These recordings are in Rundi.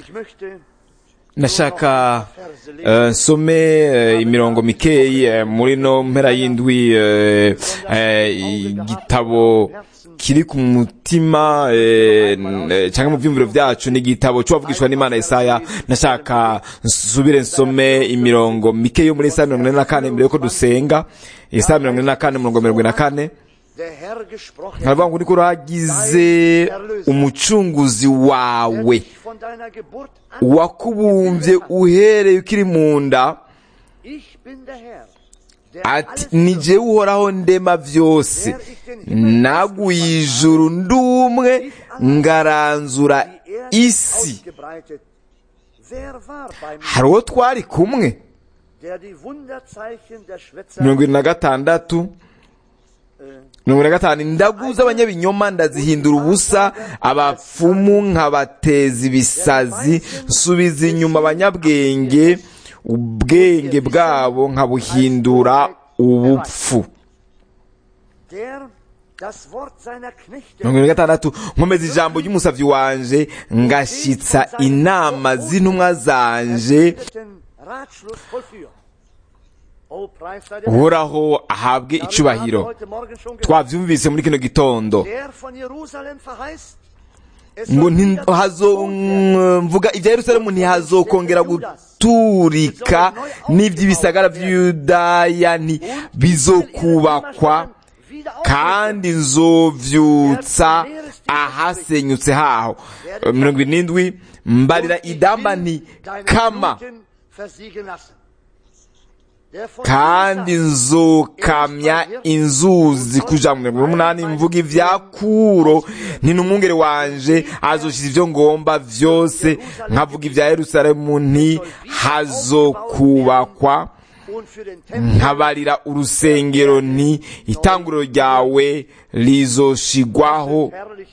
Ich möchte nashaka eh, nsome eh, imirongo mikeyi eh, muri no mpera y'indwi eh, eh, igitabo kiri ku mutima eh, n- eh, canke mu vyumviro vyacu ni igitabo c'uwavugishwa n'imana Yesaya nashaka nsubire nsome imirongo mikeyi yo muri Yesaya mirongo ine na kane mbere yuko dusenga Yesaya mirongo ine na kane umurongo mirongo ine na kane der Herr gesprochen haravuga ngo niko uragize umucunguzi wawe dich von deiner Geburt an. wakubumbye uhereye ukiri mu nda Ich bin der Herr, der ati alles ni wirkt. jewe uhoraho ndema byose naguye ijuru ndumwe ngaranzura die Erde isi ausgebreitet. Wer war bei mir, hari uwo twari kumwe der die Wunderzeichen der Schwätzer mirongo irindwi na gatandatu mirongo ine na gatanu indagu z'abanyabinyoma ndazihindura ubusa abapfumu nkabateza ibisazi nsubiza inyuma abanyabwenge ubwenge bwabo nkabuhindura ubupfu der das Wort seiner Knechte mirongo ine na gatandatu nkomeza ijambo ry'umusavyi wanje ngashyitsa inama z'intumwa zanje den Ratschluss vollführen. Oh, Preis sei der Herr. uhoraho ahabwe Darüber haben wir icubahiro heute Morgen schon gehört. twavyumvise muri kino gitondo Der von Jerusalem verheißt, es ngo soll nti- wieder hazo bewohnt werden. mvuga ibya yerusalemu ntihazokongera guturika n'iby'ibisagara by'iyudaya nti bizokubakwa kandi nzovyutsa ahasenyutse haho mirongo irindwi mbarira idamba nti kama kandi nzokamya inzuzi kuja mu mirongo umunani mvuga ivya kuro nti n'umwungere wanje azoshiza ivyo ngomba vyose nkavuga ivya yerusalemu nti hazokubakwa nkabarira urusengero nti itanguriro ryawe rizoshigwaho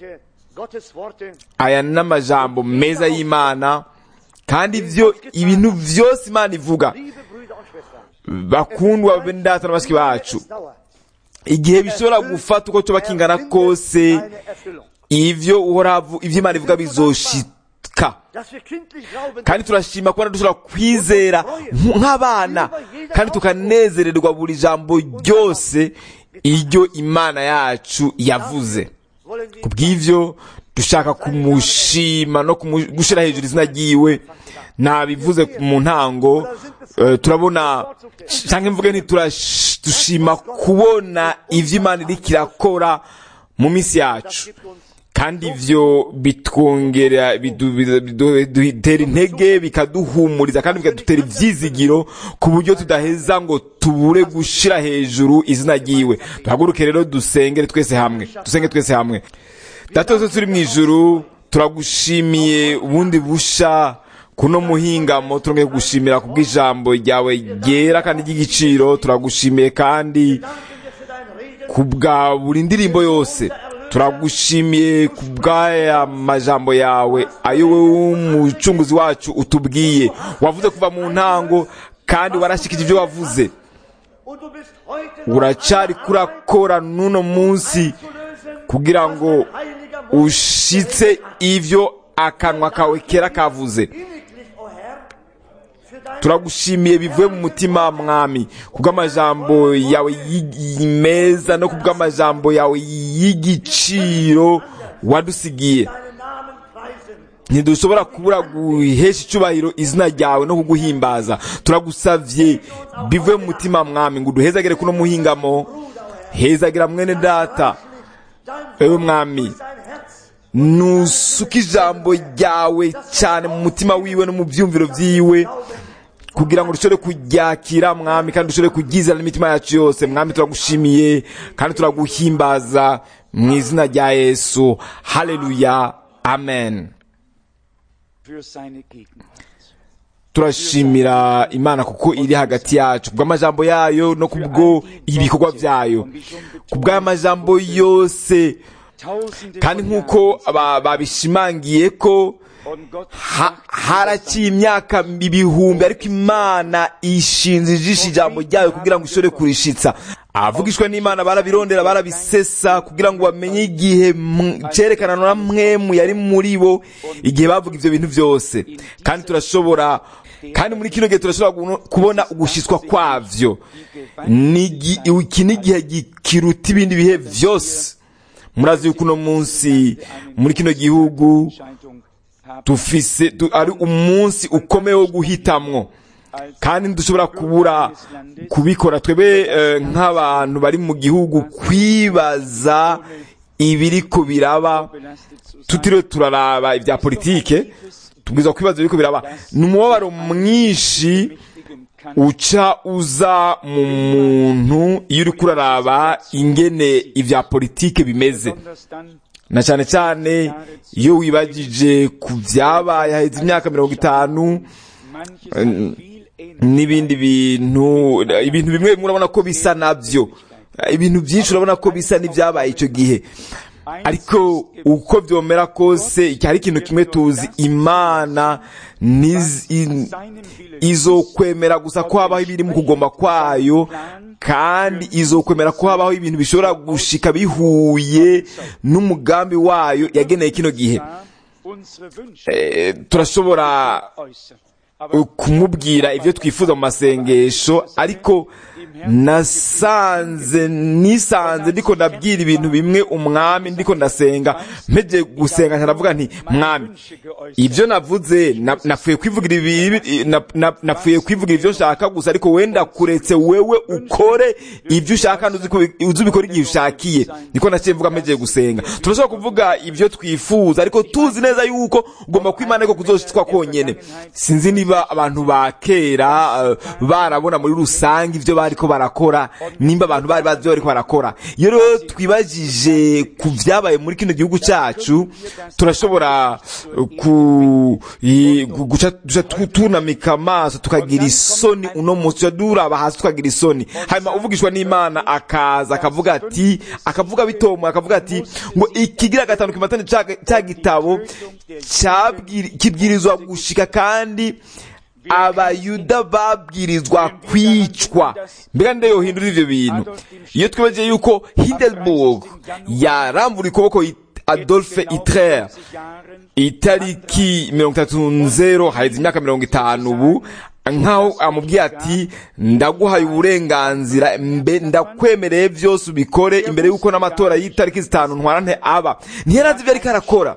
aya ni n'amajambo meza y'imana kandi ivyo ibintu vyose imana ivuga bakundwa bene data na bashiki bacu igihe bishobora gufata uko coba kingana kose ivyo uhoravu ivyo imana ivuga bizoshika kandi turashima kubona dushobora kwizera nk- nk'abana kandi tukanezererwa buri jambo ryose iryo imana yacu yavuze ku bw'ivyo dushaka kumushima no kumu- gushira hejuru izina ryiwe nabivuze mu ntango eh, turabona canke mvuge nti turash- dushima kubona ivyo imana iriko irakora mu minsi yacu kandi ivyo bitwongera bidu- bidu- bidu- bidutera intege bikaduhumuriza kandi bikadutera ivyizigiro ku buryo tudaheza ngo tubure gushira hejuru izina ryiwe duhaguruke rero dusengere twese hamwe dusenge twese hamwe data twese turi mu ijuru turagushimiye ubundi busha kuno muhingamo turongeye kugushimira ku bw'ijambo ryawe ryera kandi ry'igiciro turagushimiye kandi ku bwa buri ndirimbo yose turagushimiye ku bw'aya majambo yawe ayo wowe umucunguzi wacu utubwiye wavuze kuva mu ntango kandi warashikije ibyo wavuze uracari kurakora n'uno munsi kugira ngo ushitse ivyo akanwa kawe kera kavuze turagushimiye bivuye mu mutima mwami kubw'amajambo yawe yi- meza no kubw'amajambo yawe y'igiciro wadusigiye ntidushobora kubura guhesha icubahiro izina ryawe no kuguhimbaza turagusavye bivuye mu mutima mwami ngo uduhezagire kuno muhingamo hezagira mwene data ewe mwami nusuka ijambo ryawe cyane mu mutima wiwe no mu byumviro vyiwe kugira ngo dushobore kuryakira mwami kandi dushobore kuryizera n'imitima yacu yose mwami turagushimiye kandi turaguhimbaza mu izina rya yesu haleluya amen für seine Gegenwart. turashimira imana kuko iri hagati yacu kubw'amajambo yayo no kubwo ibikorwa byayo kubw'aya majambo yose Tausende kandi von nk'uko Jahren ba- babishimangiye ko Und Gott Ha- haraciye imyaka ibihumbi ariko imana ishinze ijisho ijambo ryayo kugira ngo ishobore kurishitsa abavugishwa n'imana barabirondera barabisesa kugira ngo bamenye igihe m- cerekana na mwemu yari muri bo igihe bavuga ivyo bintu byose kandi turashobora kandi muri kino gihe turashobora kuno- kubona ugushitswa kwavyo Nigi- iki ni igihe gi- kiruta ibindi bihe vyose murazi yuko uno munsi muri kino gihugu Entscheidung haben tufise tu, ari umunsi ukomeye wo guhitamwo kandi ntidushobora kubura kubikora twebe eh, nk'abantu bari mu gihugu kwibaza ibiriko biraba belastet zu sein. tutiriwe turaraba ibya politike tubwiza kwibaza ibiriko biraba ni umubabaro mwinshi Mächtigen kann uca uza mu muntu iyo uriko uraraba ingene ibya politike bimeze besonders dann na cyane cyane iyo wibagije ku byabaye haheze imyaka mirongo itanu manches hat viel ähnlich n'ibindi bintu ibintu bimwe bimwe urabona ko bisa nabyo ibintu byinshi urabona ko bisa n'ibyabaye icyo gihe ariko uko byomera kose iki hari ikintu kimwe tuzi imana niz- i- seinem Willen izokwemera gusa ko habaho ibiri mu kugomba kwayo kandi izokwemera ko habaho ibintu bishobora gushika bihuye n'umugambi wayo yageneye kino gihe da unsere Wünsche Eh, turashobora äußern. Aber kumubwira ibyo twifuza mu masengesho ariko nasanze nisanze ndiko ndabwira ibintu bimwe umwami ndiko ndasenga mpeje gusenga nkanavuga nti mwami Wünsche geäußert. ibyo navuze na- napfuye kwivugira ibi na- na- napfuye kwivugira ibyo nshaka gusa ariko wenda kuretse wewe ukore ibyo ushaka kandi uzi ko- uzi ubikora igihe ushakiye niko naciye mvuga mpeje gusenga turashobora kuvuga ibyo twifuza ariko tuzi neza yuko ugomba kwimana ariko kuzoshitwa konyene sinzi niba abantu ba kera eh, barabona muri rusange ibyo bariko barakora nimba abantu bari bazi ibyo bariko barakora iyo rero twibajije ku byabaye muri kino gihugu cyacu turashobora eh, ku i- gu- guca duca tu- tunamika amaso tukagira isoni uno munsi tuca duraba hasi tukagira isoni hanyuma uvugishwa n'imana akaza akavuga ati akavuga bitomo akavuga ati ngo ikigira gatanu kimatane ca ca gitabo cyabwiri- kibwirizwa gushika kandi abayuda babwirizwa kwicwa mbega nde yohindura ivyo bintu iyo twibagiye yuko hindelburg yarambura ukuboko i- adolphe hitler Jahren itariki mirongo itatu nzero haheze imyaka mirongo itanu ubu nkaho amubwiye ati ndaguhaye uburenganzira mbe ndakwemereye byose ubikore imbere y'uko n'amatora y'itariki zitanu ntwarante aba ntiyarazi ibyo ariko arakora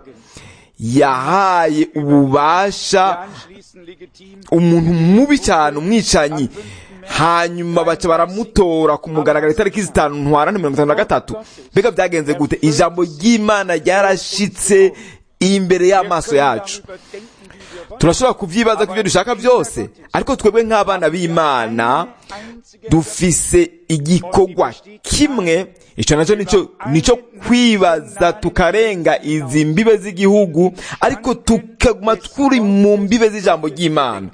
yahaye ububasha anschließend legitim umuntu mubi cyane umwicanyi hanyuma baca baramutora ku mugaragaro itariki zitanu ntwarante mirongo itanu na gatatu mbega byagenze gute ijambo ry'imana ryarashitse imbere y'amaso yacu darüber denken, wie wir wollen. turashobora kubyibaza ku byo dushaka byose ariko twebwe nk'abana b'imana dufise igikorwa kimwe icyo nacyo nicyo nicyo kwibaza tukarenga izi mbibe z'igihugu ariko tukaguma turi mu mbibe z'ijambo ry'imana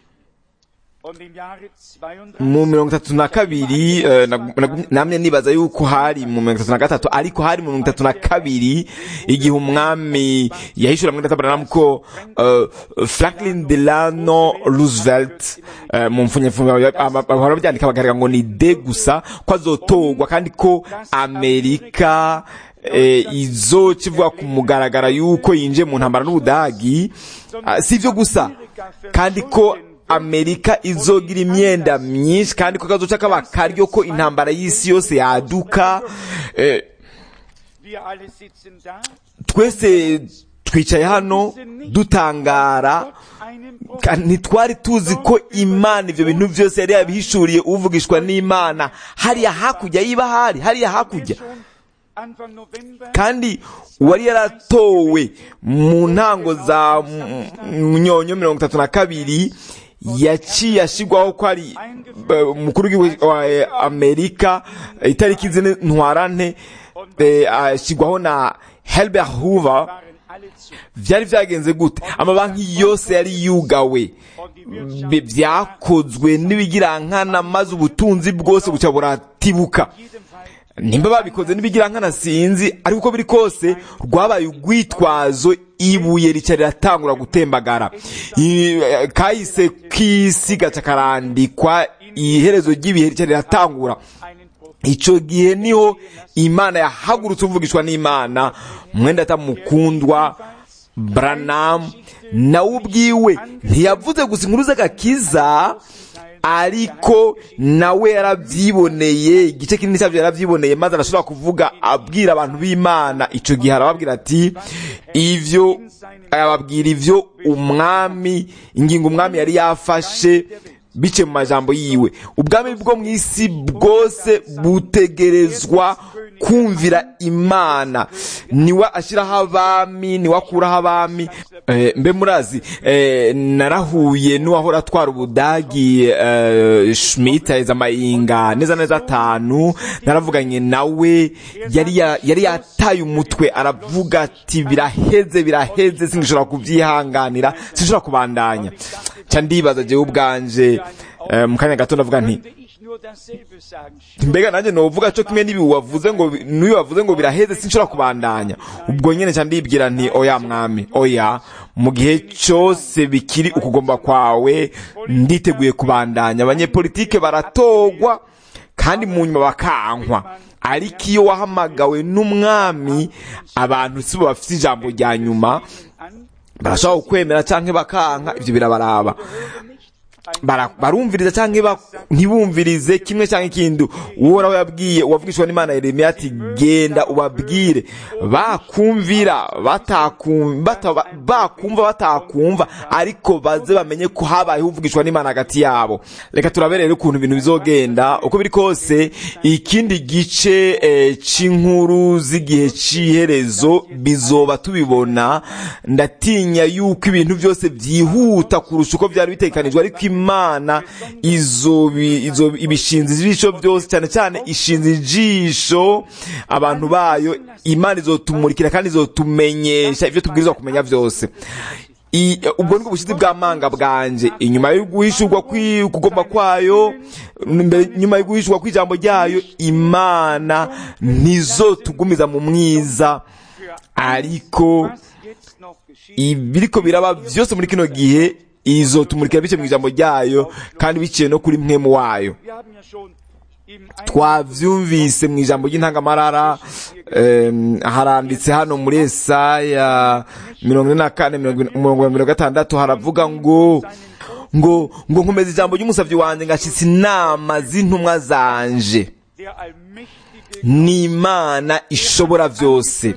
Und im Jahre 32 mu mirongo itatu na kabiri eh, na- na- namwe nibaza yuko hari mu mirongo itatu na gatatu ariko hari mu mirongo itatu na kabiri igihe umwami yahishura muri databranamu ko eh, franklin delano roosevelt eh, mu mfunyapfunya bahora babyandika bakagaragara ngo ni de gusa ko azotorwa kandi ko amerika eh, izoca ivuga ku mugaragara yuko yinjiye mu ntambara n'ubudagi Ah, si ibyo gusa kandi ko amerika izogira imyenda myinshi kandi ko kazoca kaba karyo ko intambara y'isi yose yaduka eh, wir alle sitzen da twese twicaye hano dutangara einem ka- ntitwari tuzi ko imana ibyo bintu byose yari yabihishuriye uvugishwa n'imana hariya hakurya yiba hari hariya hakurya schon Anfang November kandi uwari yaratowe mu ntango za munyonyo mirongo itatu na kabiri yaciye ashyirwaho ko ari eh, umukuru w'igihugu wa eh, amerika eh, itariki zine ntwarante eh, ashyirwaho na helbert hoover waren alle zu. byari byagenze gute amabanki yose yari yugawe Bi- byakozwe n'ibigirankana maze ubutunzi bwose buca buratibuka In jedem Fall nimba babikoze n'ibigira nkana sinzi ariko uko biri kose rwabaye urwitwazo ibuye rica riratangura gutembagara I- kahise k'isi gaca karandikwa iherezo ry'ibihe rica riratangura einen Prophet icyo gihe niho imana yahagurutse uvugishwa n'imana mwenda atamukundwa Branham nawe ubwiwe ntiyavuze gusa inkuru z'agakiza ariko nawe yarabyiboneye igice kinini cyabyo yarabyiboneye maze arashobora kuvuga abwira abantu b'imana icyo gihe arababwira ati ibyo arababwira ibyo umwami ingingo umwami yari yafashe bice mu majambo yiwe ubwami bwo mu isi bwose butegerezwa kumvira imana niwe ashyiraho abami niwe akuraho abami Eh, mbe murazi eh, narahuye n'uwahora atwara ubudagi eh, schmidt aheza amayinga neza neza atanu naravuganye nawe yari ya- yari yataye umutwe aravuga ati biraheze biraheze singishobora kubyihanganira sinshobora kubandanya nca ndibaza jewe ubwanje eh, mu kanya gato ndavuga nti könnte ich nur dasselbe sagen. mbega nanjye novuga cyo kimwe n'ibi wavuze ngo n'uyu wavuze ngo biraheze sinshobora kubandanya ubwo nyine nca ndibwira nti oya mwami oya mu gihe cyose bikiri ukugomba kwawe nditeguye kubandanya abanyepolitike baratogwa kandi mu nyuma bakankwa ariko iyo wahamagawe n'umwami abantu si bo bafite ijambo rya nyuma An barashobora kukwemera cyangwa bakanka ibyo birabaraba Bara- barumviriza cyangwa ba- ntibumvirize kimwe cyangwa ikindi uhoraho yabwiye uwavugishwa n'imana yeremiya ati genda ubabwire bakumvira batakum- bata- bakumva batakumva ariko baze bamenye ko habayeho uvugishwa n'imana hagati yabo reka turaberere ukuntu ibintu bizogenda uko biri kose ikindi gice eh, cy'inkuru z'igihe cy'iherezo bizoba tubibona ndatinya yuko ibintu byose byihuta kurusha uko byari bitekanijwe ariko imana izobi- izo- ibishinze ijisho byose cyane cyane ishinze ijisho abantu bayo imana izotumurikira kandi izotumenyesha ibyo tubwirizwa kumenya byose I- ubwo nibwo bushizi bw'amanga bwanje inyuma yo guhishurwa kwi- kugomba kwayo mbere- nyuma yo guhishurwa kw'ijambo ryayo imana ntizotugumiza mu mwiza ariko was jetzt noch geschieht, ibiriko biraba byose muri kino gihe izotumurikira biciye mu ijambo ryayo kandi biciye no kuri mwemu wayo wir haben ja schon im twavyumvise mu ijambo ry'intangamarara em, haranditse hano muri esaya mirongo ine na kane mirongo ine- umurongo wa mirongo gatandatu haravuga ngo ngo ngo nkomeza ijambo ry'umusavyi wanje ngashitsa inama z'intumwa zanje der allmächtige n'imana ishobora byose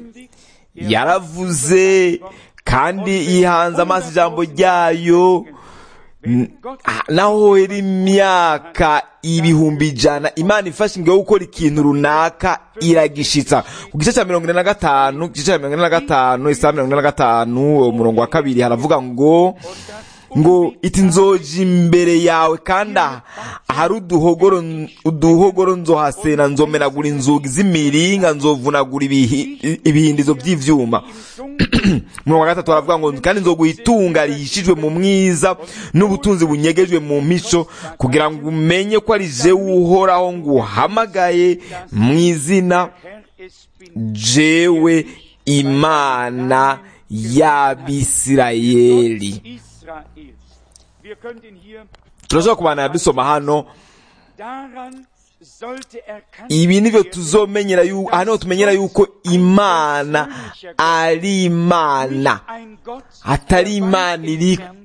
yaravuze kandi yihanze amaso ijambo ryayo N- ah, naho hera imyaka ibihumbi ijana imana ifashe ingo yo gukora ikintu runaka iragishitsa ku gice cya mirongo ine na gatanu ku gice cya mirongo ine na gatanu isaha mirongo ine na gatanu umurongo wa kabiri haravuga ngo ngo iti nzoja imbere yawe kandi aha- ahari uduhogoro uduhogoro nzohasena nzomenagura inzugi z'imiringa nzovunagura ibihi- ibihindizo by'ivyuma umurongo wa gatatu haravuga ngo kandi nzoguha itunga rihishijwe mu mwiza n'ubutunzi bunyegejwe mu mico kugira ngo umenye ko ari jewe uhoraho nguhamagaye mu izina Herr, es bin jewe imana y'abisirayeli Israels. Wir könnten hier turashobora kubanira dusoma hano daran sollte erkannt ibi nivyo werden, tuzomenyera yuko aha niho tumenyera yuko imana ari imana ein Gott, atari der imana weit iri entfernt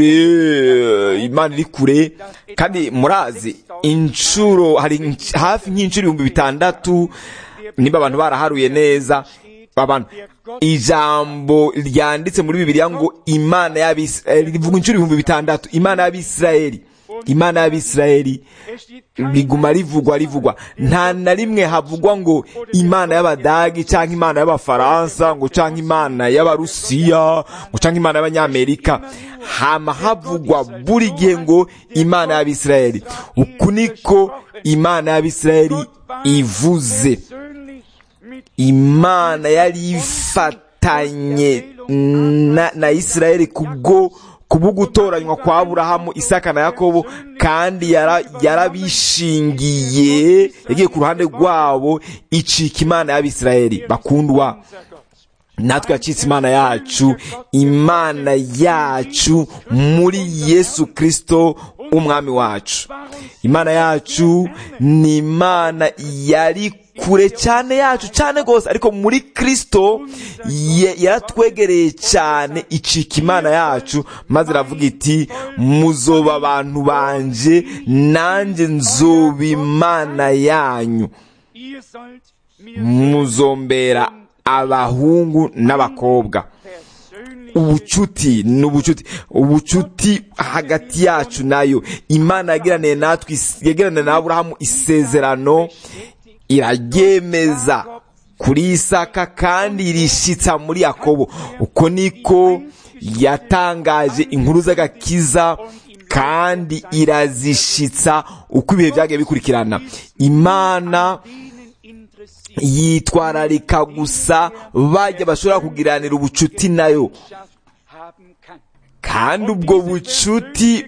kure imana iri kure kandi murazi inshuro hari inc- hafi nk'inshuro ibihumbi bitandatu niba abantu baraharuye neza abantu ijambo ryanditse muri bibiliya ngo imana y'abisirayeli rivuga inshuro ibihumbi bitandatu imana y'abisirayeli imana y'abisirayeli Es steht kein riguma rivugwa rivugwa nta na rimwe havugwa ngo imana y'abadagi cyangwa imana y'abafaransa ngo cyangwa imana y'abarusiya ngo cyangwa imana y'abanyamerika hama havugwa buri gihe ngo imana y'abisirayeli uku niko imana y'abisirayeli ivuze persönlich mit imana yari ifatanye na, na isirayeli kubwo kubwo gutoranywa kwa aburahamu isaka na yakobo kandi yara- yarabishingiye yagiye ku ruhande rwabo icika imana y'abisirayeli bakundwa unser Gott. natwe yacitse imana yacu imana yacu muri yesu kristo umwami wacu imana yacu ni imana yari kure cyane yacu cyane rwose ariko muri kristo ye- yaratwegereye cyane icika imana yacu maze iravuga iti muzoba abantu banje nanjye nzoba imana yanyu Ihr sollt mir muzombera abahungu n'abakobwa persönlich ubucuti ni ubucuti ubucuti hagati yacu nayo imana yagiraniye natwe is- yagiraniye na aburahamu isezerano iraryemeza kuri isaka kandi irishitsa muri yakobo uko niko yatangaje inkuru z'agakiza kandi irazishitsa uko ibihe byagiye bikurikirana imana denen interessiert yitwararika gusa bajya bashobora kugiranira ubucuti nayo haben kann. kandi ubwo bucuti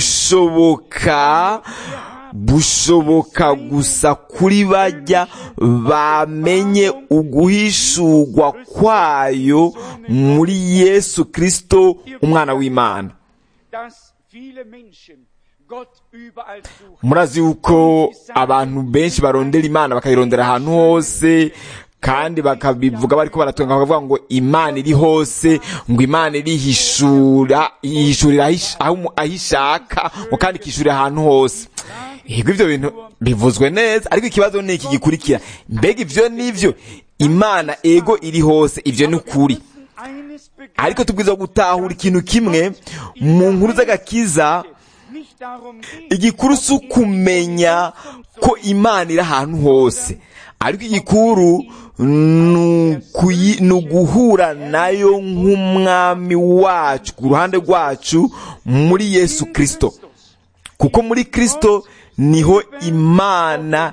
bushoboka bushoboka gusa kuri bajya bamenye uguhishurwa kwayo muri yesu kristo umwana w'imana Dass viele Menschen Gott überall suchen. murazi yuko abantu benshi barondera imana bakayirondera ahantu hose kandi bakabivuga bariko baratunga bakavuga ngo imana iri hose ngo imana irihishura ihishurira aho ish- aho umu- aho ishaka ngo kandi ikishurira ahantu hose yego ivyo bintu bivuzwe neza ariko ikibazo ni iki gikurikira mbega ivyo nivyo imana ego iri hose ivyo ni ukuri Eines ariko tubwirizwa gutahura ikintu kimwe mu nkuru z'agakiza nicht darum geht, igikuru si ukumenya ko imana iri ahantu hose ariko igikuru ni ukuyi- ni uguhura nayo nk'umwami wacu ku ruhande rwacu muri yesu kirisito kuko muri kirisito niho imana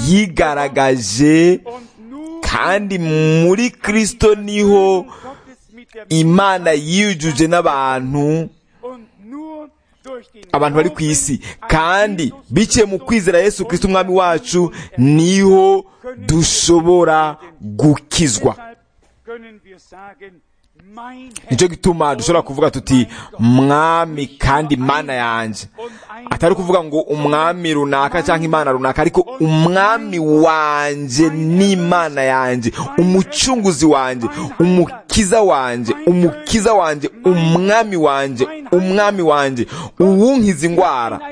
yigaragaje und nur kandi muri kirisito niho Gottes mit der imana yijuje n'abantu und nur durch den abantu bari ku isi kandi biciye mu kwizera yesu kirisito umwami wacu niho dushobora gukizwa Deshalb können wir sagen, mein Herr nicyo gituma dushobora kuvuga tuti mwami kandi mana yanjye und ein atari ukuvuga ngo umwami runaka cyangwa imana runaka ariko umwami wanjye n'imana yanjye umucunguzi wanjye umukiza wanjye umukiza wanjye umwami wanjye umwami wanjye uwunkiza indwara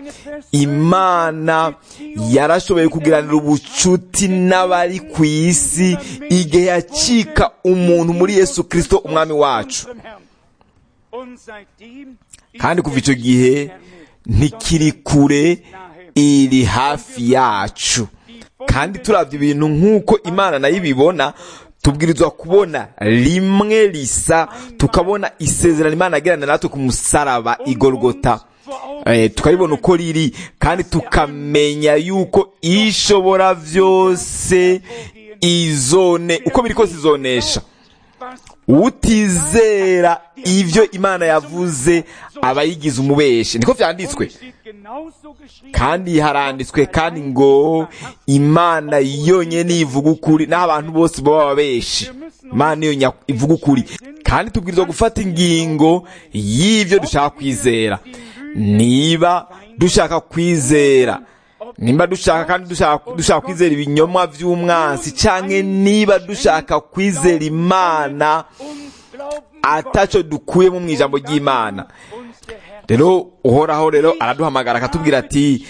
imana yarashoboye kugiranira ubucuti n'abari ku isi igihe yacika umuntu muri yesu kirisito umwami wacu unserem Herrn. Und seitdem kandi kuva icyo gihe ntikiri kure iri hafi yacu kandi turabye ibintu nk'uko imana nayo ibibona tubwirizwa kubona rimwe risa tukabona isezerano imana yagirana natwe ku musaraba igorogota eh, tukaribona uko riri kandi tukamenya yuko ishobora byose izone uko biri kose izonesha was utizera ibyo imana yavuze aba yigize umubeshi niko byanditswe es steht genauso geschrieben. kandi haranditswe kandi ngo imana yonyine ivuga ukuri n'aho abantu bose baba ababeshi imana niyo nya- ivuga ukuri kandi tubwirizwa gufata ingingo y'ibyo dushaka kwizera niba dushaka kwizera nimba dushaka kandi dushaka, dushaka kwizera ibinyomwa by'umwansi canke niba dushaka kwizera imana Und glauben ataco dukuyemo mu ijambo ry'imana uns der Herr rero uhoraho rero araduhamagara akatubwira ati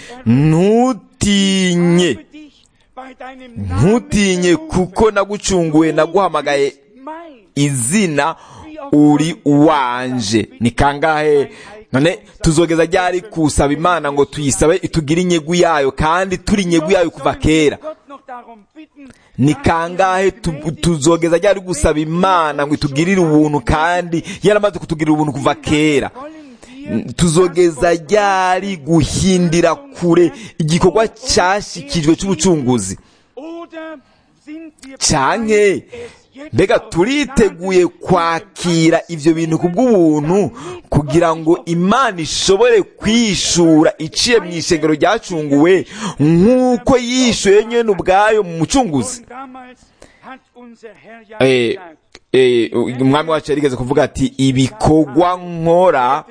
ntutinye habe dich bei deinem Namen ntutinye kuko nagucunguye naguhamagaye mein izina uri uwanje ni kangahe none tuzogeza ryari kusaba imana ngo tuyisabe itugire inyegu yayo kandi turi inyegu yayo kuva kera Gott noch darum bitten, ni kangahe tu- tuzogeza ryari gusaba imana ngo itugirire ubuntu kandi yaramaze kutugirira ubuntu kuva kera wollen wir tuzogeza ryari guhindira kure igikorwa cyashikijwe cy'ubucunguzi oder sind wir canke mbega turiteguye kwakira ivyo bintu ku bw'ubuntu kugira ngo imana ishobore kwishura iciye mu ishengero ryacunguwe nk'uko yishuye nyene ubwayo mu mucunguzi Und damals hat unser Herr ja Eh, gesagt, eh, umwami wacu yarigeze kuvuga ati ibikorwa nkora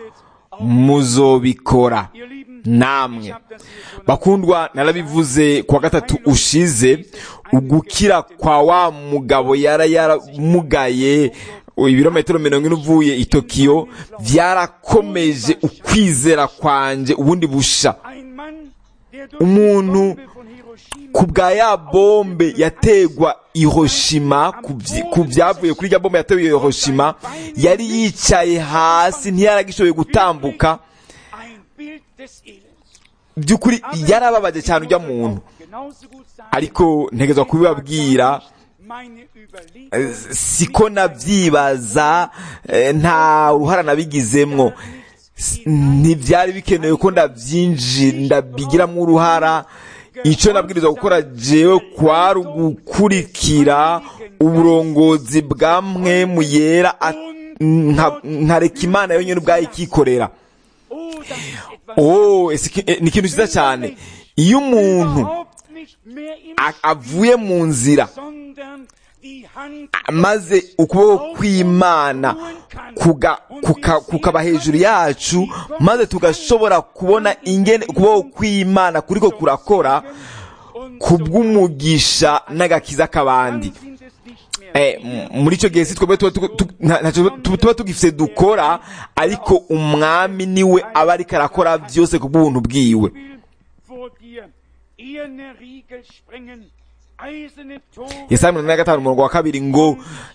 muzobikora ihr Lieben, namwe ich habe das hier schon bakundwa narabivuze kuwa gatatu ushize ugukira kwa wa mugabo yara yaramugaye ibirometero mirongo ine uvuye i tokiyo byarakomeje ukwizera kwanje ubundi busha ein Mann, der durch Umuntu die Bombe von Hiroshima ku bwa ya bombe yategwa Hiroshima ku vyi- ku byavuye kuri ya bombe yatewe Hiroshima yari yicaye hasi ntiyaragishoboye gutambuka ein Bild des Elends. by'ukuri yarababaje cyane ujya muntu Genauso gut sagen, ariko ntegezwa kubibabwira meine eh, Überlegung siko nabyibaza eh, nta ruhara nabigizemwo S- ntibyari bikenewe ko ndabyinjira ndabigiramo uruhara icyo nabwirizwa gukora jewe kwari ugukurikira uburongozi bwa mwe mu yera a- nka- nkareka imana yonyine ubwayo ikikorera Oh, das ist etwas oh ese iki- eh, ni ikintu cyiza cyane iyo umuntu überhaupt nicht mehr im a- avuye mu nzira sondern die Hand maze ukuboko kw'imana kuga- kuka- kukaba hejuru yacu maze tugashobora kubona ingene ukuboko kw'imana kuriko kurakora und kubw'umugisha n'agakiza k'abandi sind es nicht mehr Eh, m- muri icyo gihe si twebwe tuba tu- tu- nta- ntacyo tuba tuba tugifite dukora ariko umwami niwe aba ariko arakora byose ku bw'ubuntu bwiwe will vor dir eherne Riegel sprengen, eiserne Tore yesaya mirongo ine na gatanu umurongo wa kabiri ngo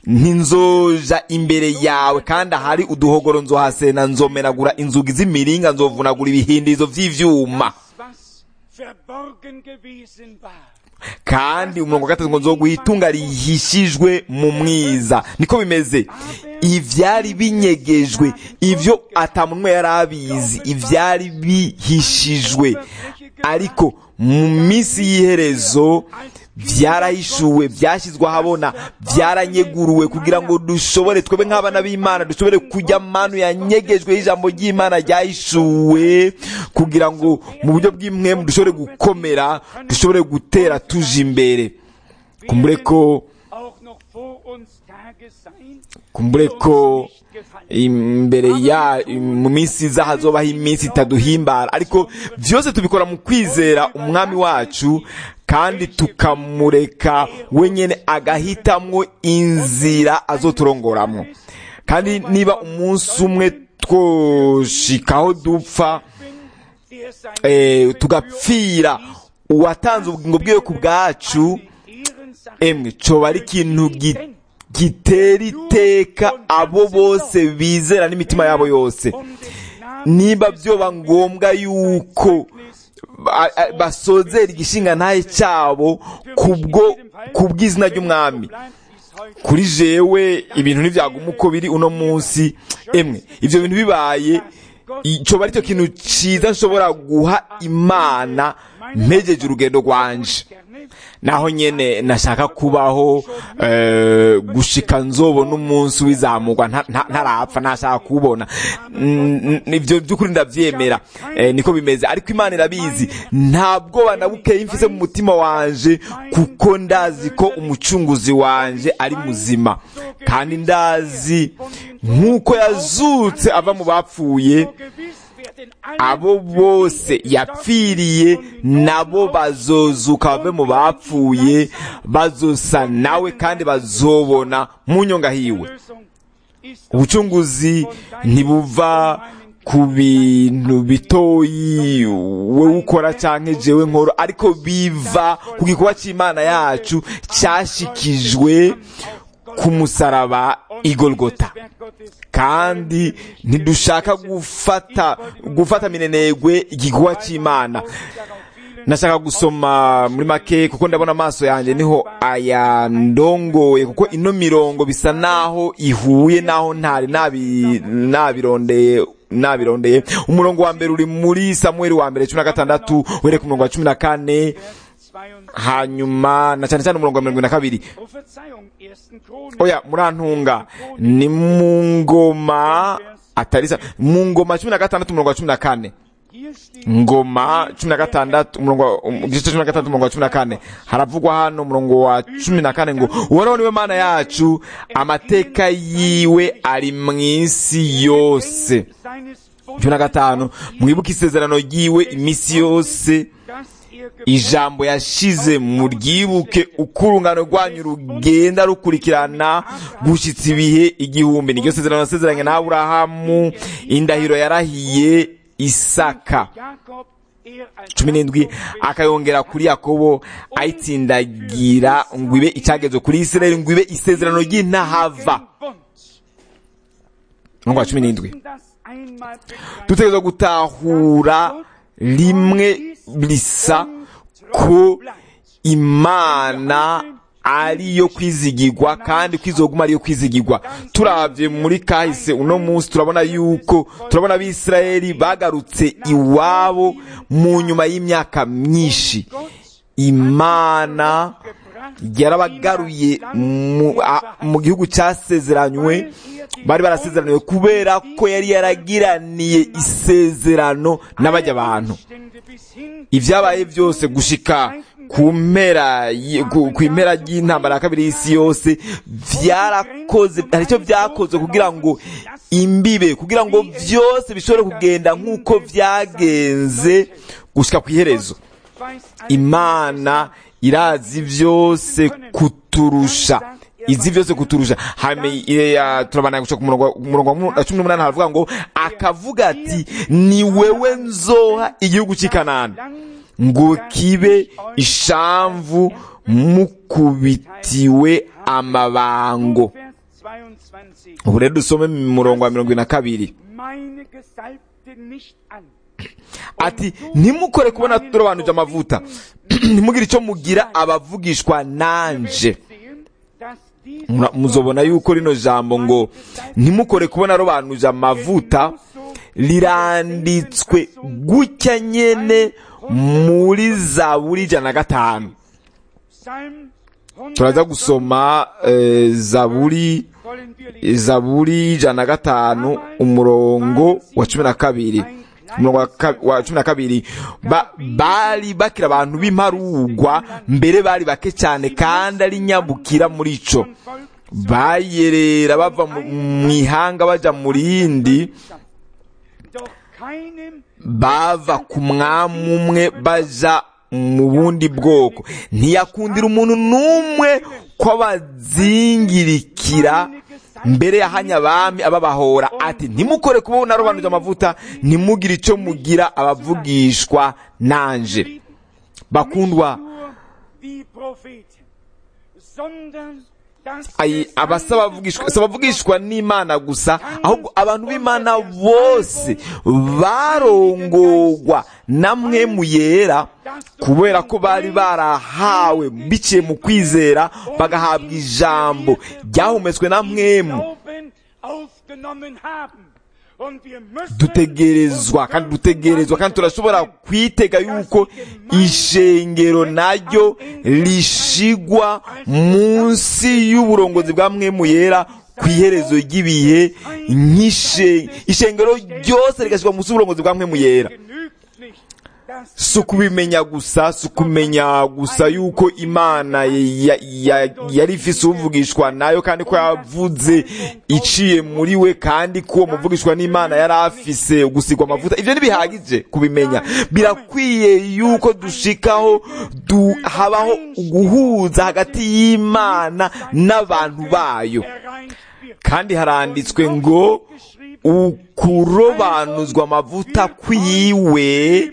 ntinzoja imbere yawe kandi ahari uduhogoro nzohasena nzomenagura inzugi z'imiringa nzovunagura ibihindirizo vy'ivyuma was verborgen gewesen war. kandi umurongo wa gatatu ngo nzoguha itunga rihishijwe mu mwiza niko bimeze ivyari binyegejwe ivyo ata muntu umwe yari abizi ivyari bihishijwe ariko mu minsi y'iherezo vyarahishuwe vyashyizwe ahabona byaranyeguruwe kugira ngo dushobore twebwe nk'abana b'imana dushobore kujya manu yanyegejwe y'ijambo ry'imana ryahishuwe kugira ngo mu buryo bw'imwemu dushobore gukomera dushobore gutera tuje imbere kumbure ko Auch noch vor uns Tage sein, kumbure die ko uns nicht gefallen. imbere ya mu minsi iza hazobaho iminsi itaduhimbara ariko byose tubikora mu kwizera umwami wacu kandi tukamureka wenyine agahitamwo inzira azoturongoramwo kandi niba umunsi umwe twoshikaho dupfa Der sein eh, Leben tugapfira uwatanze ubugingo bwiwe ku bwacu Ehrensache emwe coba ari ikintu gi- gitera iteka abo bose bizera n'imitima yabo yose um des Namens niba byoba ngombwa yuko ba- a- basozera igishinga ntahe cyabo kubwo kubw'izina ry'umwami bleibt bis heute kuri jewe ibintu ntibyaguma uko biri uno munsi emwe ibyo bintu bibaye coba aricyo kintu cyiza nshobora guha imana mpejeje urugendo rwanje gerne naho nyene nashaka kubaho eh, gushika nzobona umunsi w'izamurwa nta- nta- ntarapfa ntashaka kuwubona Mm, mm, ivyo by'ukuri ndavyemera eh, niko bimeze ariko imana irabizi nta bwoba na bukeyi mfise mu mutima wanje kuko ndazi ko umucunguzi wanje ari muzima kandi ndazi nk'uko yazutse ava mu bapfuye so gewiss werden alle abo bose yapfiriye nabo bazozuka bave mu bapfuye bazosa nawe kandi bazobona mu nyonga hiwe Lösung ist ubucunguzi ntibuva ku bintu bitoyi we ukora canke jewe nkoro ariko biva ku gikorwa c'imana yacu cashikijwe ku musaraba igolgota Werk Gottes kandi ntidushaka gufata gufata minenegwe igikorwa cy'imana darauf vielen nashaka gusoma muri make kuko ndabona amaso yanjye niho ayandongoye kuko ino mirongo bisa naho ihuye naho ntari nabi- nabirondeye nabirondeye umurongo wa mbere uri muri samueli wa mbere cumi na gatandatu uhereye ku murongo wa cumi na kane 22 hanyuma na cyane cyane umurongo wa mirongo na kabiri Oh, Verzeihung, 1. Chronik. oya murantunga ni mu ngoma atari sa mu ngoma cumi na gatandatu umurongo wa cumi na kane Hier steht ngoma cumi na gatandatu umurongo wa- um, igice cumi na gatandatu umurongo wa cumi na kane haravugwa hano umurongo wa cumi na kane ngo uhoraho niwe mana yacu amateka yiwe ari mu isi yose seines cumi na gatanu mwibuke isezerano ryiwe iminsi yose dass er ijambo yashize mu ryibuke uko urungano rwanyu rugenda rukurikirana gushyitsa ibihe igihumbi niryo sezerano yasezeranye na aburahamu indahiro yarahiye isaka Jakob er als cumi n'indwi akayongera kuri yakobo ayitsindagira ngo ibe icyagezwe kuri isirayeli ngo ibe isezerano ry'intahava Bund. umurongo wa cumi n'indwi Das einmal begreifen. dutegerezwa gutahura rimwe risa ko imana ariyo kwizigirwa kandi kwizoguma ariyo kwizigirwa turabye muri kahise uno munsi turabona yuko turabona abisirayeli bagarutse iwabo mu nyuma y'imyaka myinshi imana yarabagaruye mu, a- mu gihugu cyasezeranywe bari barasezeraniwe kubera ko yari yaragiraniye isezerano n'abajya abantu ibyabaye byose gushika ku mpera y- ku ku impera y'intambara ya kabiri y'isi yose byarakoze hari icyo byakoze kugira ngo imbibe kugira ngo byose bishobore kugenda nk'uko byagenze gushika ku iherezo imana irazi byose kuturusha izi byose kuturusha hame ya turabana gushaka ku murongo ku murongo wa mu- wa cumi n'umunani haravuga ngo akavuga ati ni wewe nzoha igihugu cy'i kanani ngo kibe ishamvu mukubitiwe amabango ubu rero dusome mu murongo wa mirongo ine na kabiri meine Gesalbte nicht an. ati ntimukore kubona turobanuje amavuta ntimugire icyo mugira abavugishwa nanje Sehen, dass dies Mura- muzobona yuko rino jambo ngo ntimukore kubona robanuje amavuta riranditswe gutya nyene muri zaburi ijana na gatanu Psalm 100 turaza gusoma eh, zaburi wollen wir lesen. zaburi ijana na gatanu umurongo wa cumi na kabiri umurongo wa ka- wa cumi na kabiri ba, bari bakira abantu b'imparugwa mbere bari bake cyane kandi ari nyabukira muri ico bayerera bava mu mu ihanga baja mu rindi Doch keinem bava ku mwami umwe baja mu bundi bwoko ntiyakundira umuntu n'umwe ko abazingirikira mbere yahanya abami ababahora ati ntimukore kuba narobanuje amavuta ntimugire icyo mugira abavugishwa nanje bakundwa nur die Propheten, sondern das Ayi, abasaba bavugishwa si abavugishwa n'imana gusa ahubwo abantu b'imana bose barongorwa namwe mu yera kubera ko bari barahawe biciye mu kwizera bagahabwa ijambo ryahumetswe na mwemu Glauben aufgenommen haben. Und wir müssen dutegerezwa kandi dutegerezwa kandi turashobora kwitega yuko ishengero naryo rishigwa munsi y'uburongozi bwa mwemu yera ku iherezo ry'ibihe nk'ishe ishengero ryose rigashyirwa munsi y'uburongozi bwa mwemu yera genügt nicht, dass si ukubimenya gusa si ukumenya gusa yuko imana ya- ya- yari ifise uvugishwa nayo kandi ko yavuze iciye muri we kandi ko uwo muvugishwa n'imana yari afise gusigwa amavuta ivyo ntibihagije kubimenya birakwiye yuko dushikaho du, habaho guhuza hagati y'imana n'abantu bayo erreicht wird. kandi haranditswe ngo ukurobanuzwa amavuta kwiwe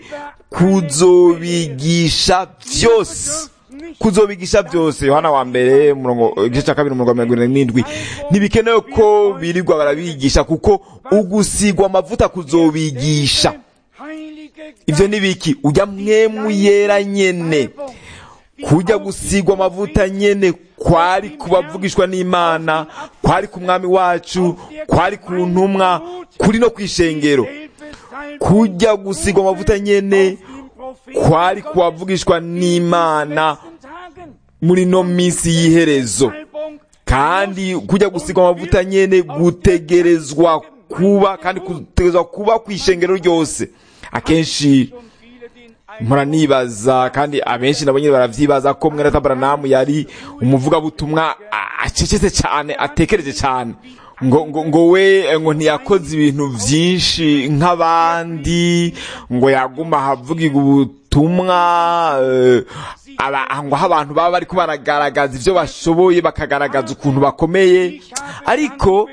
kuzobigisha byose kuzobigisha byose yohana wa mbere umurongo igice cya kabiri umurongo wa mirongo irindwi n'indwi ntibikenewe ko birirwa barabigisha kuko ugusigwa amavuta kuzobigisha Heilige ivyo ni biki ujya mwemu yera nyene kujya gusigwa amavuta nyene kwari kubavugishwa n'imana kwari ku mwami wacu kwari ku ntumwa kuri no kwishengero kujya gusigwa amavuta nyene kwari kubavugishwa n'imana muri no minsi y'iherezo Salbung kandi kujya gusigwa amavuta nyene gutegerezwa kuba kandi gutegerezwa kuba ku ishengero ryose akenshi schon viele den mpora nibaza kandi abenshi nabo nyine baravyibaza ko mwene tabaranamu yari umuvugabutumwa a- acecetse cyane atekereje cyane ngo ngo ngo we eh, ngo ntiyakoze ibintu vyinshi nk'abandi ngo yaguma ahavugirwa ubutumwa eh, aba- ngo aho abantu baba bariko baragaragaza ivyo bashoboye bakagaragaza ukuntu bakomeye ariko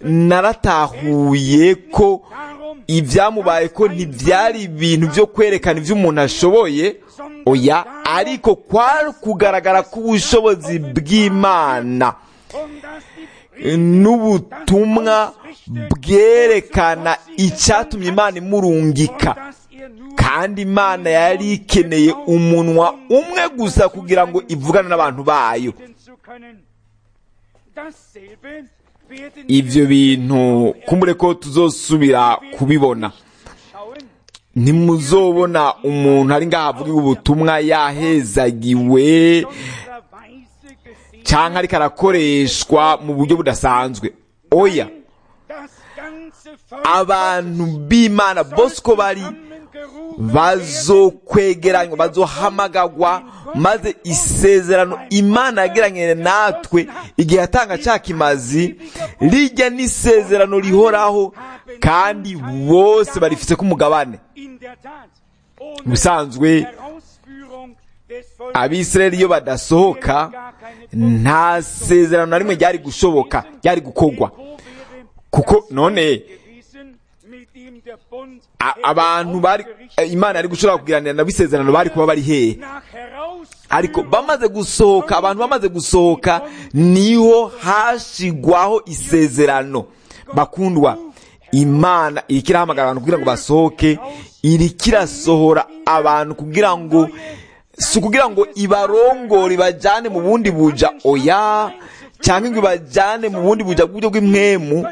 naratahuye ko darum ibyamubaye ko ntibyari ibintu byo kwerekana ibyo umuntu ashoboye oya ariko kwari kugaragara k'ubushobozi bw'imana und dass die n'ubutumwa bwerekana icyatumye imana imurungika dass er nur kandi imana yari ikeneye umunwa umwe gusa kugira ngo ivugane n'abantu bayo reden zu können. Dasselbe werden ibyo bintu kumbure ko tuzosubira kubibona schauen. ntimuzobona umuntu ari ngaho avuga ubutumwa yahezagiwe Unserer Weise gesehen, cyangwa ariko arakoreshwa mu buryo budasanzwe oya das ganze Volk abantu b'imana bose uko bari zusammengerufen bazokwegeranywa bazohamagagwa maze isezerano imana yagiranye natwe igihe yatanga cya kimazi rijya n'isezerano rihoraho kandi bose barifise k'umugabane in der Tat mu ohne bisanzwe Herausführung des Volkes abisirayeli iyo badasohoka nta sezerano na rimwe ryari gushoboka ryari gukorwa kuko none gewesen, mit dem der Bund a- abantu bari imana yari gushobora kugiranira nabo isezerano bari kuba bari hehe nach Herausführung ariko bamaze gusohoka abantu bamaze gusohoka niho hashigwaho isezerano bakundwa imana iriko irahamagara abantu kugira ngo basohoke iriko irasohora abantu kugira ngo si ukugira ngo ibarongore ibajyane mu bundi buja oya cyangwa ngo ibajyane mu bundi buja bw'uburyo bw'impwemu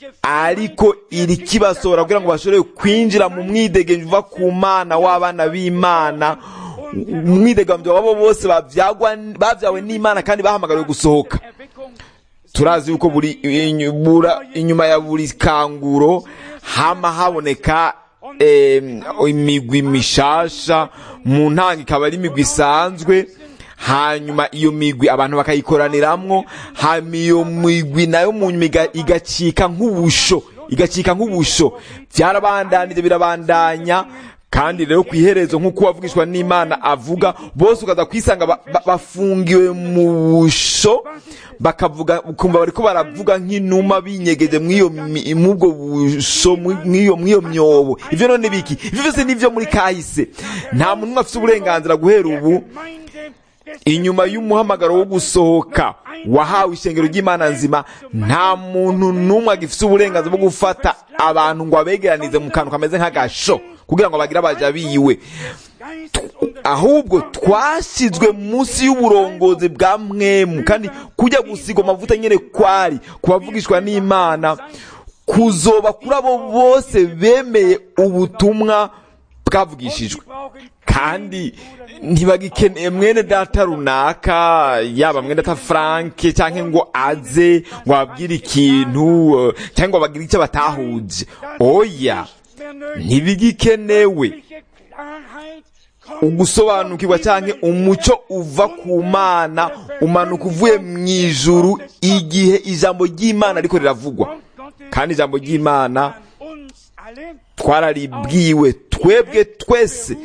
ariko iriko ibasohora kugira ngo bashobore kwinjira mu mwidegenzi uva ku mana w'abana b'imana umwidegamvyo wabo bose bavyagwa bavyawe n'imana kandi bahamagariwe gusohoka Erweckung turazi yuko buri inyu- bura- inyuma ya buri kanguro hama haboneka em, imigwi mishasha mu ntango ikaba ari imigwi isanzwe hanyuma iyo migwi abantu bakayikoraniramo hanyuma iyo migwi nayo mu nyuma iga- igacika nk'ubusho igacika nk'ubusho byarabandanije birabandanya kandi rero ku iherezo nk'uko wavugishwa n'imana avuga bose ukaza kwisanga ba- ba- bafungiwe mu busho bakavuga ukumva bariko baravuga nk'inuma binyegeje mw'iyo mi- mw'ubwo busho mw'iyo mw'iyo myobo ivyo none biki ivyo vyose nivyo muri kahise nta muntu umwe afite uburenganzira guhera ubu Gemeinde des inyuma y'umuhamagaro wo gusohoka wahawe ishengero ry'imana nzima nta muntu n'umwe agifite uburenganzira bwo gufata abantu ngo abegeranize mu kantu kameze nk'agasho kugira ngo bagire abaja biwe Geistes unter ahubwo twashyizwe munsi y'uburongozi bwa mwemu kandi kujya gusigwa amavuta nyine kwari kubavugishwa n'imana kuzoba kuri abo bose bemeye ubutumwa bwavugishijwe brauchen kandi ntibagikeneye mwene data runaka yaba mwene data frank cyangwa ngo aze ngo ababwire ikintu eh, cyangwa ngo bagire icyo batahuje oya mehr nötig. ntibigikenewe Welche Klarheit kommt ugusobanukirwa cyangwa umucyo uva ku mana umanuka uvuye mu ijuru igihe ijambo ry'imana ariko riravugwa Wort Gottes kandi ijambo ry'imana an uns alle twararibwiwe twebwe twese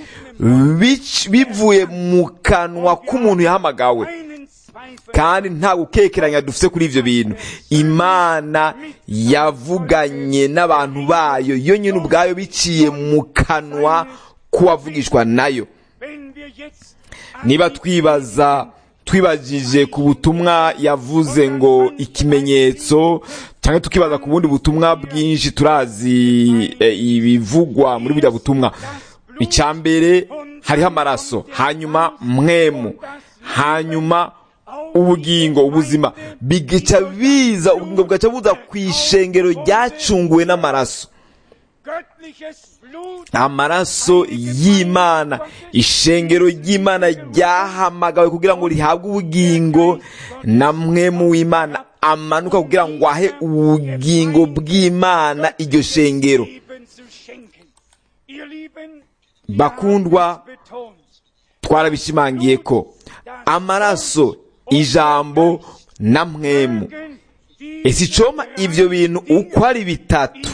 bic- bivuye mu kanwa k'umuntu yahamagawe einen Zweifel kandi nta gukekeranya dufite kuri ibyo bintu imana yavuganye n'abantu bayo yo nyine ubwayo biciye mu kanwa k'uwavugishwa nayo wenn wir jetzt niba twibaza twibagije ku butumwa yavuze ngo ikimenyetso cyangwa tukibaza ku bundi butumwa bwinshi turazi eh, ibivugwa muri buriya butumwa icya mbere hariho amaraso hanyuma mwemu hanyuma ubugingo ubuzima bigaca biza ubugingo bugaca buza ku ishengero ryacunguwe n'amaraso göttliches Blut amaraso y'imana ishengero ry'imana ryahamagawe kugira ngo rihabwe ubugingo na mwe mu w'imana amanuka kugira ngo ahe ubugingo bw'imana iryo shengero Leben zu schenken. Ihr Lieben, bakundwa wir betont, twarabishimangiye ko amaraso ijambo na mwemu die ese icoma ibyo bintu uko ari bitatu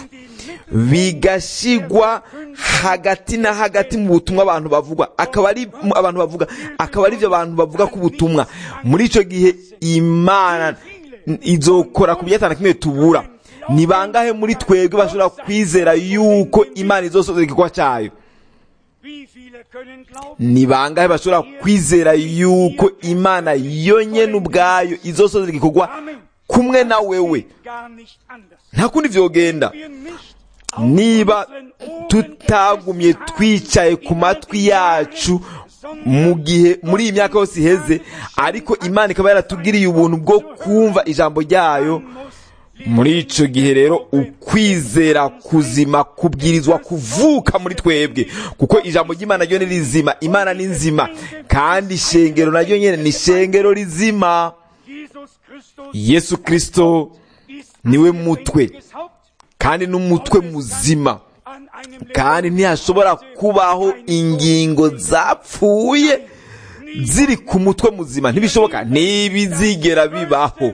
bigashigwa hagati na hagati mu butumwa abantu bavuga akaba ari mu- abantu bavuga akaba ari byo abantu bavuga ku butumwa muri icyo gihe imana izokora ku byatanu kimwe tubura ni bangahe muri twebwe bashobora kwizera yuko imana izosoza igikorwa cyayo wie viele können glauben, ni bangahe bashobora kwizera yuko imana yonyine ubwayo izosoza igikorwa kumwe na wewe gar nicht anders. nta kundi vyogenda Wir nicht niba tutagumye twicaye ku matwi yacu mu gihe muri iyi myaka yose iheze ariko imana ikaba yaratugiriye ubuntu bwo kumva ijambo ryayo muri ico gihe rero ukwizera kuzima kubwirizwa kuvuka muri twebwe kuko ijambo ry'imana ryo ni rizima imana ni nzima kandi ishengero naryo nyene ni ishengero rizima Jesus Christus yesu kristo ist niwe ein mutwe lebendiges Haupt kandi n'umutwe muzima an einem kandi ntihashobora kubaho ingingo zapfuye ziri ku mutwe muzima ntibishoboka ntibizigera bibaho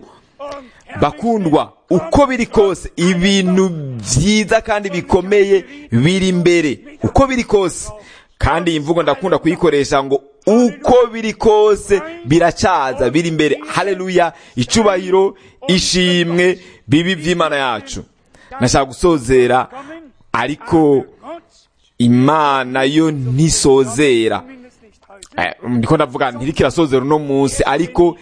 bakundwa uko biri kose ibintu byiza kandi bikomeye biri imbere uko biri kose kandi iyi mvugo ndakunda kuyikoresha ngo uko biri kose biracyaza biri imbere haleluya icubahiro ishimwe bibi by'imana yacu nashaka gusozera kommen, ariko Gott imana yo ntisozera zumindest nicht heute. Eh, ndiko ndavuga ntirikirasozera uno munsi ariko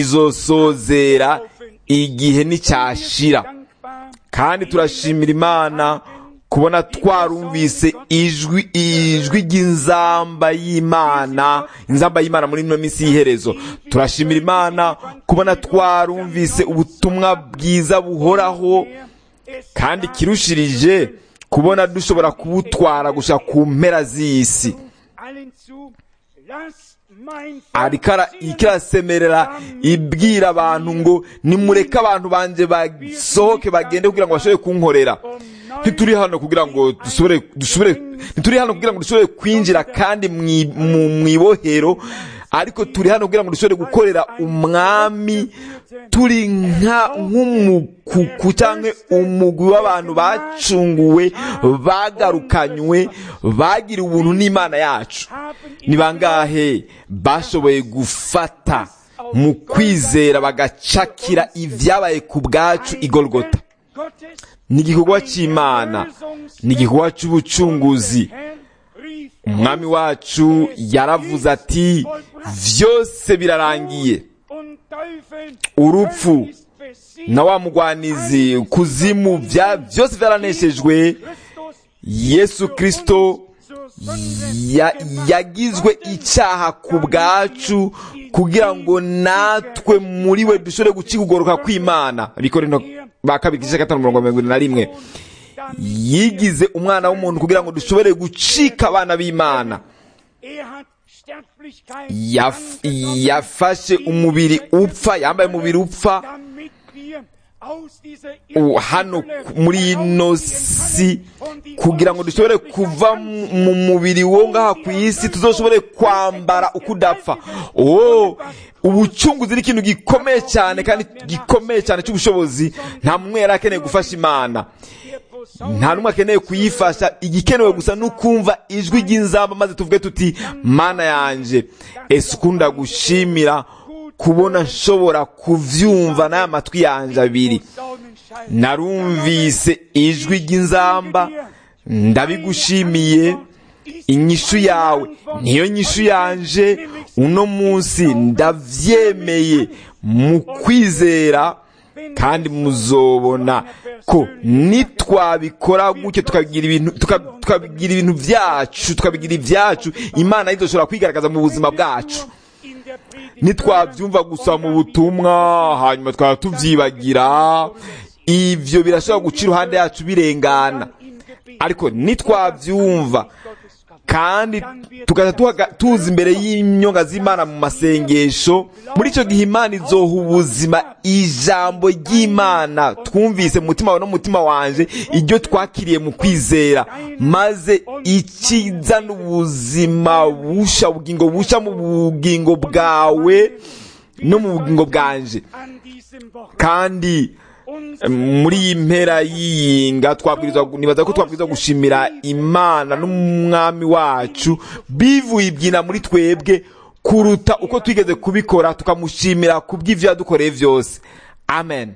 izosozera igihe nticyashira Dankbar kandi turashimira imana kubona twarumvise ijwi ijwi ry'inzamba y'imana inzamba y'imana muri ino minsi y'iherezo turashimira imana kubona twarumvise ubutumwa bwiza buhoraho es kandi kirushirije kubona dushobora kubutwara gushaka ku mpera z'isi allen zu, lass mein ariko ara- iriko irasemerera ibwira abantu ngo nimureke abantu banje basohoke bagende kugira ngo bashobore kunkorera ntituri hano kugira ngo dusubire dusubire ntituri hano kugira ngo dushobore kwinjira kandi mwi- mu mwibohero ariko turi hano kugira ngo dushobore gukorera umwami turi nka nk'umukuku cyangwa umugwi w'abantu bacunguwe bagarukanywe bagiriwe ubuntu n'imana yacu ni bangahe bashoboye gufata mu kwizera bagacakira ibyabaye ku bwacu igorogota Gottes ni igikorwa cy'imana ni igikorwa cy'ubucunguzi Herr rief umwami wacu yaravuze ati byose birarangiye und Teufel urupfu Hölle ist besiegt. na wa mugwanizi kuzimu bya byose byaraneshejwe Christus yesu kristo zur Sünde ya- yagizwe icyaha ku bwacu kugira ngo natwe muri we dushobore gucika ukugoroka kw'imana bikorinto ba kabiri igice gatanu mirongo mirongo irindwi na rimwe yigize umwana w'umuntu kugira ngo dushobore gucika abana b'imana er hat Sterblichkeit Yaf- angenommen, yafashe umubiri upfa yambaye umubiri upfa damit wir aus dieser u- hano ku- muri ino si kugira ngo dushobore kuva mu- mu mubiri wo ngaha ku isi tuzoshobore kwambara uko udapfa oh ubucunguzi ni ikintu gikomeye cyane kandi gikomeye cyane cy'ubushobozi nta mumwe yari akeneye gufasha imana nta n'umwe akeneye kuyifasha igikenewe gusa ni ukumva ijwi ry'inzamba maze tuvuge tuti mana yanjye ese ukunda gushimira kubona nshobora kuvyumva n'aya matwi yanjye abiri narumvise ijwi ry'inzamba ndabigushimiye inyishu yawe niyo nyishu yanje uno munsi ndavyemeye mu kwizera kandi muzobona ko nitwabikora gutyo tukabigira ibintu tuka- tukabigira ibintu byacu tukabigira ibyacu imana izoshobora kwigaragaza mu buzima bwacu nitwabyumva gusa mu butumwa hanyuma twaba tubyibagira ibyo birashobora guca iruhande yacu birengana ariko nitwabyumva kandi tugaza tuhaga- tuza imbere y'inyonga z'imana mu masengesho muri icyo gihe imana izoha ubuzima ijambo ry'imana twumvise mu mutima wawe no mu mutima wanje iryo twakiriye mu kwizera maze ikizana ubuzima busha ubugingo busha mu bugingo bwawe no mu bugingo bwanje an diesem Wort. kandi muri iyi mpera y'iyinga twabwirizwa nibaza ko twabwirizwa gushimira imana n'umwami wacu bivuye ibyina muri twebwe kuruta uko twigeze kubikora tukamushimira ku bw'ibyo yadukoreye byose amen